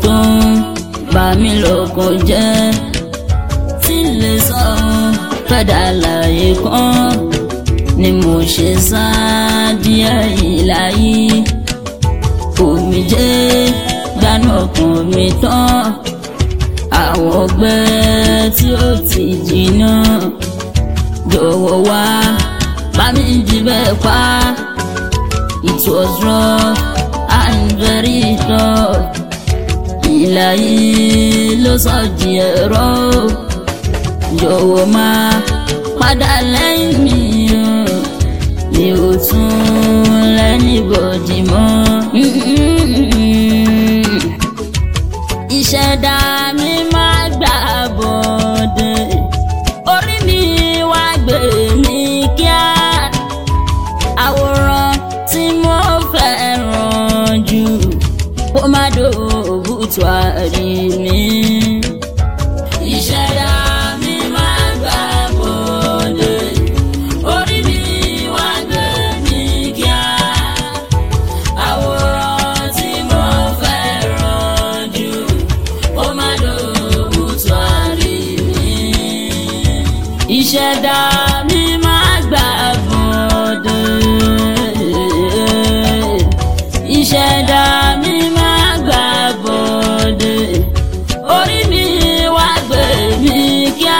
tó ń bà mí lọ́kàn jẹ́ tí lè sọ fẹ́dà láyé kan ni mo ṣe sá díẹ̀ ìláyé omi jẹ́ gbanú ọkàn mi tán àwọn ọgbẹ́ tí ó ti jìnnà jọ̀wọ́ wá bá mi jí bẹ́ẹ̀ pa it was rough and very tough ìlàyé ló sọ di ẹ̀rọ jọ̀wọ́ máa padà lẹ́yìn mi o mi ò tún lẹ́ni bọ̀dì mọ́. ìṣẹ̀dá mi máa gbà bọ̀dẹ̀ orí mi wá gbé mi kíá àwòrán tí mo fẹ́ràn jù kó má dòbùtù àrí mi. ìṣẹ̀dá mi máa gbà bọ̀dẹ̀ orí mi wá gbé mi kíá àwòrán tí mo fẹ́ràn jù kó má dòbùtù àrí mi. ìṣẹ̀dá mi máa gbà bọ̀dẹ̀ ìṣẹ̀dá mi máa gbà bọ̀dẹ̀ orí mi wá gbé mi kíá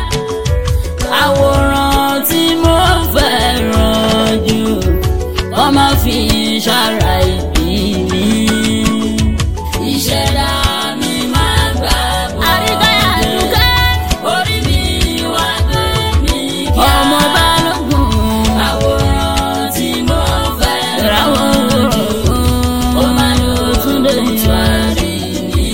àwòrán tí mo fẹ́ràn jù kọ́ máa fi ṣàrà ìbí mi. ìṣẹ̀dá mi máa gbà bọ̀dẹ̀ àríkáyà dùkẹ́ orí mi wá gbé mi kíá ọmọ balógun àwòrán tí mo fẹ́ràn jù ó máa lò túnde ìtúwárí mi.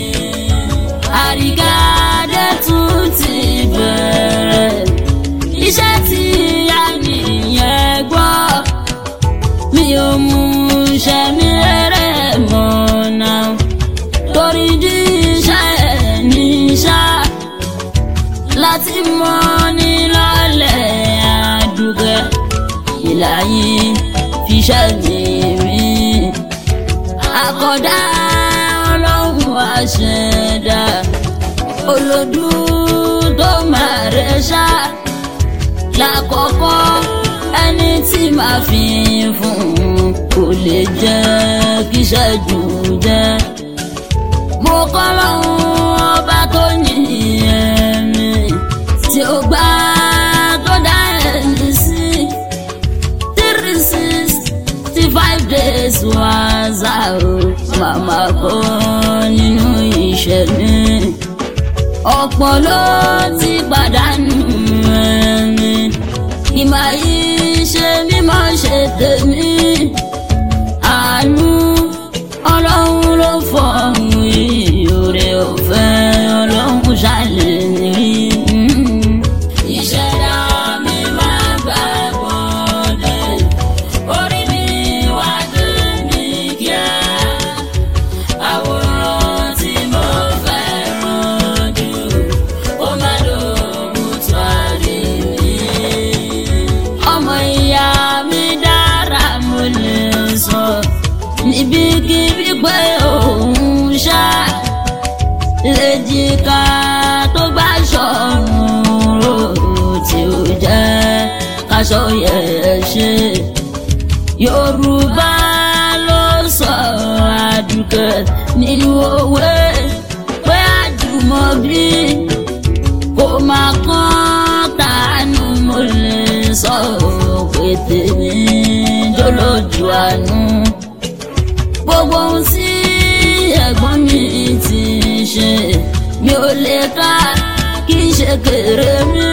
àríkádé tún ti bẹ̀rẹ̀ iṣẹ́ tí a nìyẹn gbọ́ mi ò mú iṣẹ́ mi rere mọ́ náà torí jí iṣẹ́ ẹ̀ ní ṣá láti mọ́ ní lọ́lẹ̀ àdúgbẹ́ ìlàyé fiṣẹ́ mi rí àkọ́dá ọlọ́run àṣẹdá olódù tó máa rẹ̀ ṣá lákọ̀ọ́kọ́ ẹni tí màá fi fún un kò lè jẹ́ kí ṣẹ́jú jẹ́ mo kọ́ lọ́hún ọba tó yìnyín mi tí ó gbá tó dá ẹni sí three sixty five days was out màmá kọ́ nínú ìṣẹ̀lẹ̀ ọ̀pọ̀ ló ti pàdánù ẹ̀mí ìmọ̀ yìí ṣe mímọ́ ṣe tèmi àánú ọlọ́run ló fọ̀hún ìyóre ọ̀fẹ́ ọlọ́run ṣàlẹ̀ rí. ìṣẹ̀dá mi máa gbà bọ́dẹ̀ orí mi wá dé mi kíá àwòrán tí mo fẹ́ràn jù ó má dògùn tó àrí mi. ọmọ ìyá mi dára mo lè sọ níbikíbi pé òun ṣá lèjìká tó gbà ṣọ̀run rò tí ó jẹ́ káṣọ yẹ̀ ṣe yorùbá ló sọ àdùkẹ́ nínú òwe pé àjùmọ̀bí kò máa kán tàánú mo lè sọ pé tèmi jọlọ́jú àánú gbogbo ohun tí ẹ̀gbọ́n mi ti ṣe mi ò lè ká kí n ṣe kéré mi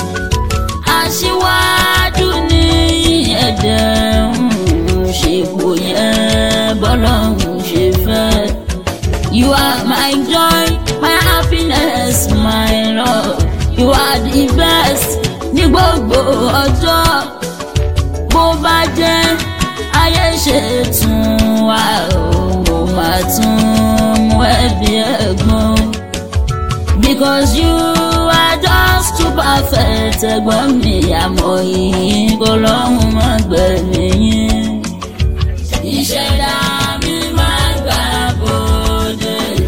aṣíwájú ní ẹ̀dẹ̀ ń ṣèpò yẹn bọ́lọ́hún ṣe fẹ́. You are my joy, my happiness, my love. You are the best ní gbogbo ọjọ́. Bó bá jẹ́ ayé ṣe tún wá o, mo máa tún mú ẹbí ẹ̀gbọ́n. Because you are just too perfect ẹ̀gbọ́n mi àmọ́ yìí kò lọ́hùn mọ́ gbẹ̀mí yín. Ìṣẹ̀dá mi máa gbà bòde.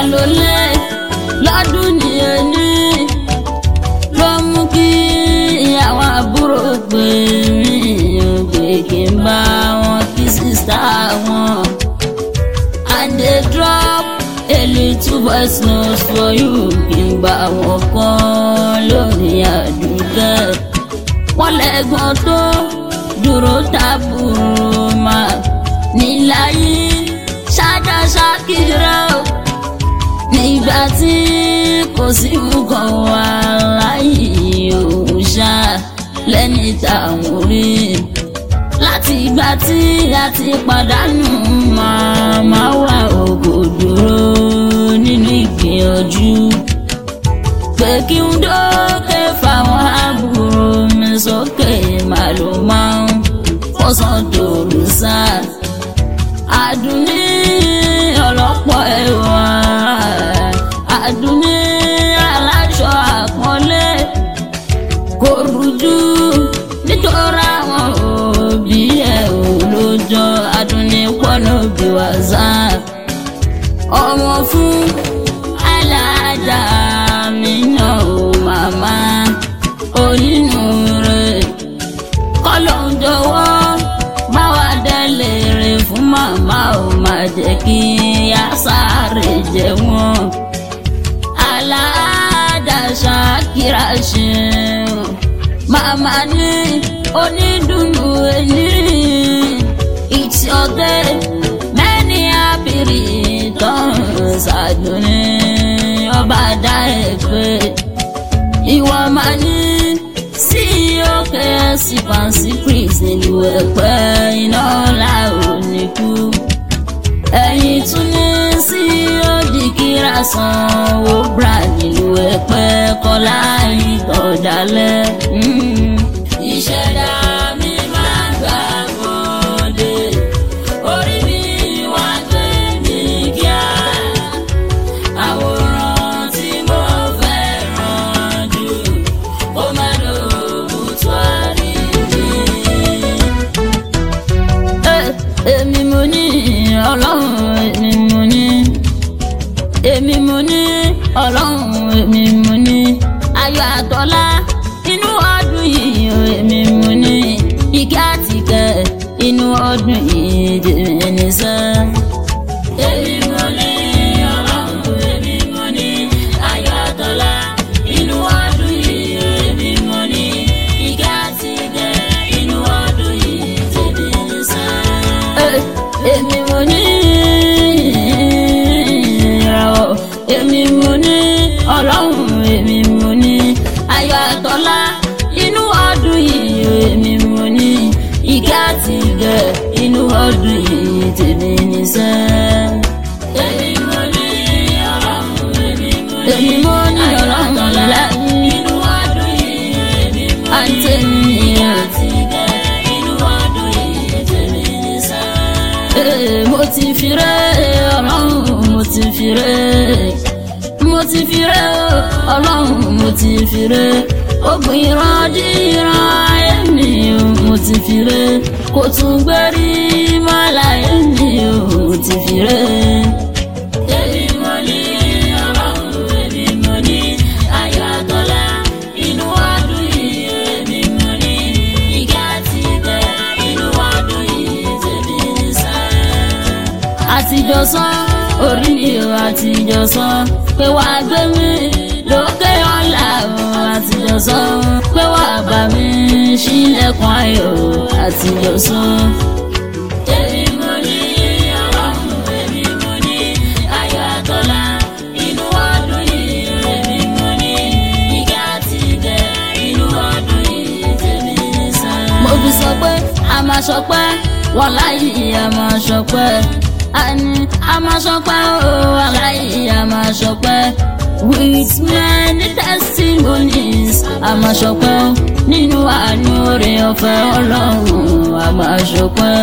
lólè lọ́dún ní ẹni ló mú kí àwọn àbúrò pè mí ò pé kí n bá wọn kí sísá wọn. and they drop a little voice note for you kí n gbà wọn kan lórí àdúgbò. wọ́n lẹ́gbọ́n tó dúró tábùrù máa níláyé ṣáda ṣákìrá o nígbà tí kò sí nǹkan wà láyé òun ṣá lẹ́ni táwọn rí láti ìgbà tí a ti pàdánù màmá wa ògò dúró nínú ìgbìyànjú pé kí n dókè fáwọn àbúrò mi sókè màlúù máa ń fọ́sàn dòrò sáà àdùnní ọlọ́pọ̀ ẹ̀wà àdùnní aláṣọ àpọ́nlé kò rújú nítorí àwọn òbí ẹ̀ ò lójọ́ àdùnní pọ́nà bí wàzà ọmọ fún aláàjà mi náà ò màmá onínúure kọ́lọ́ ń jọ̀wọ́ bá wa délé rè fún màmá ò má jẹ́ kí a sáré jẹ wọ́n. aládàṣà kíra ṣe màmá ní onídùnnú ẹni it's your day many happy returns àdùnní ọba dá ẹ pé ìwọ máa ní sí òkè sí fancy prince nílùú ẹ̀pẹ́ iná ọ̀la òní kú. ẹ̀yìn tún ní sí òdì kíra sanwó bra nílùú ẹ̀pẹ́ kọ́lá ìtọ̀dálẹ̀. ìṣẹ̀dá mi máa gbà wọlé orí mi wá gbé mi kíá àwòrán tí mo fẹ́ràn jù ó má lóògùn tó àríwí. èmi mo ní ọlọ́run èmi mo ní èmi mo ní ọlọ́run èmi mo ní ayọ̀ àtọ́lá inú ọdún yìí o, èmi mo ní ìkẹ́ àtìkẹ́ inú ọdún yìí tèmi ní sẹ́. èmi mo ní ọlọ́run èmi mo ní ayọ̀ àtọ́lá inú ọdún yìí o, èmi mo ní ìkẹ́ àtìkẹ́ inú ọdún yìí tèmi ní sẹ́. èmi mo ní ìràwọ̀ èmi mo ní ọlọ́run èmi mo ní ayọ̀ àtọ́lá inú ọdún yìí o, èmi mo ní ìkẹ́ àti ìgẹ̀ inú ọdún yìí tèmi níṣẹ́. èmi mo ní ọlọ́run èmi mo ní èmi mo ní ọlọ́run lẹ́yìn inú ọdún yìí èmi mo ní àtẹ̀mí àti ìgẹ̀ inú ọdún yìí tèmi níṣẹ́. Ee, mo ti fi rẹ́ ọlọ́run mo ti fi rẹ́ mo ti fi rẹ́ ọlọ́run mo ti fi rẹ́ ogun ìran díran ayé mi o mo ti fi rẹ́ kò tún gbérí mọ́lá ayé mi o mo ti fi rẹ́. èmi mo ní ọlọ́run èmi mo ní ayọ̀ àtọ́lá inú ọdún yìí èmi mo ní ìgá àti ìgẹ̀ inú ọdún yìí tèmi ní sáà àtijọ́ sọ orí mi ò àtijọ́ sọ pé wà á gbé mi lókè ọ̀la ò àtijọ́ sọ pé wà á bá mi ṣílẹ̀kùn ayọ̀ àtijọ́ sọ. èmi mo ní ọlọ́run èmi mo ní ayọ̀ àtọ́lá inú ọdún yìí èmi mo ní ìgá àti ìgẹ̀ inú ọdún yìí tèmi ní sáà. mo fi sọ pé a máa ṣọpẹ́ wọ́n láyé a máa ṣọpẹ́ àní a máa ṣọpẹ́ o aláyé a máa ṣọpẹ́ with many testimonies a máa ṣọpẹ́ o nínú àánú oore ọ̀fẹ́ ọlọ́run a máa ṣọpẹ́.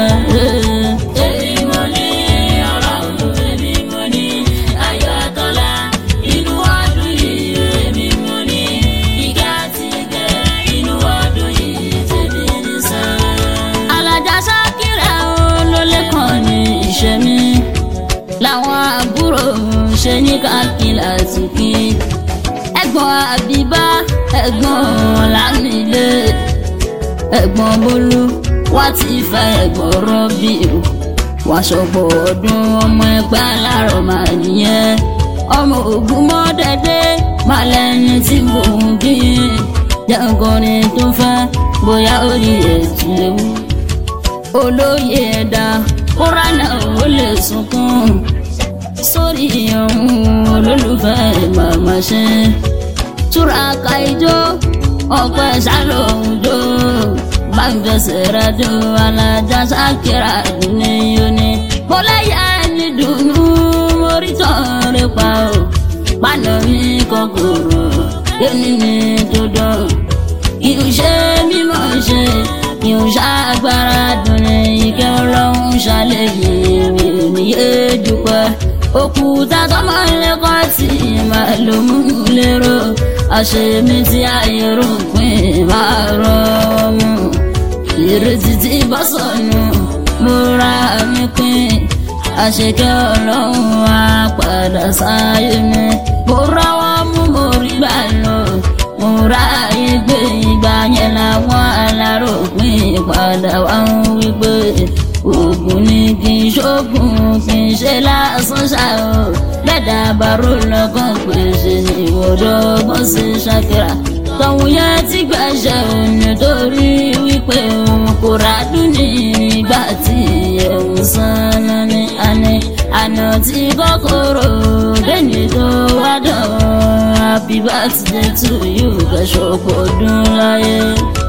èmi mo ní ọlọ́run èmi mo ní ayọ̀ àtọ́lá inú ọdún yìí èmi mo ní ìgá àti ìgẹ̀ inú ọdún yìí tèmi ní sáà. alájà sákìrà ó ló lẹ́kàn ní ìṣẹ́ mi làwọn àbúrò ṣe ní káàkiri àtúnkì ẹ̀gbọ́n àbíbá ẹ̀gbọ́n ọ̀làmílẹ ẹ̀gbọ́n bólú wá ti fẹ́ ẹ̀gbọ́n rọ́bì o wàá ṣọ̀pọ̀ ọdún ọmọ ẹgbẹ́ alárọ̀ máa nìyẹn ọmọ ògùn mọ́ dẹ́dẹ́ máa lẹ́ni tí mò ń bí jẹ́ǹkọrin tó fẹ́ bóyá orí ètò ewu olóyè ẹ̀dá kúránà ò lè sunkún sórí ọ̀hún olólùfẹ́ màmá ṣe túraká ijó ọpẹ́ ṣàlòjó báńkẹsẹ̀ rádó alájà ṣàkírà ní yóní bọ́láyà ní dùnú mórítọ́ rẹ̀ pa ó pàdé mi kòkòrò yóní ní dúdú kìí ṣe mímọ̀ ṣe kìí ṣàgbára dùn ní ìkẹ́ ọlọ́run ṣàlẹ́yìn mi ò ní yé dúpẹ́ òkúta tọmọ lẹ́kọ̀ọ́ tí màá ló mú lérò àṣemí tí ayé rò pín máa rọ ọmọ ìrètí tí bọ́ sọnù mo ra mi pín àṣekẹ́ ọlọ́run á padà sáyé mi mo rọwọ́ mú mo rí gbà lọ mo ra ayé gbé ìgbà yẹn làwọn aláròpin padà wá ń wípé oògùn ni kì í ṣoògùn kì í ṣe lásán ṣá o lẹ́dà bàrò lọ́kàn pèsè ìwọ́dọ̀ bó ṣe ṣàkírà tọ̀hún yẹn ti gbàṣẹ òní torí wípé òun kò ràdùn ní ìgbà tí ẹ̀hún sanná ní àná àná tí kòkòrò lẹ́ni tó wá dán happy birthday to you kẹ́sọ̀ kò dún láyé.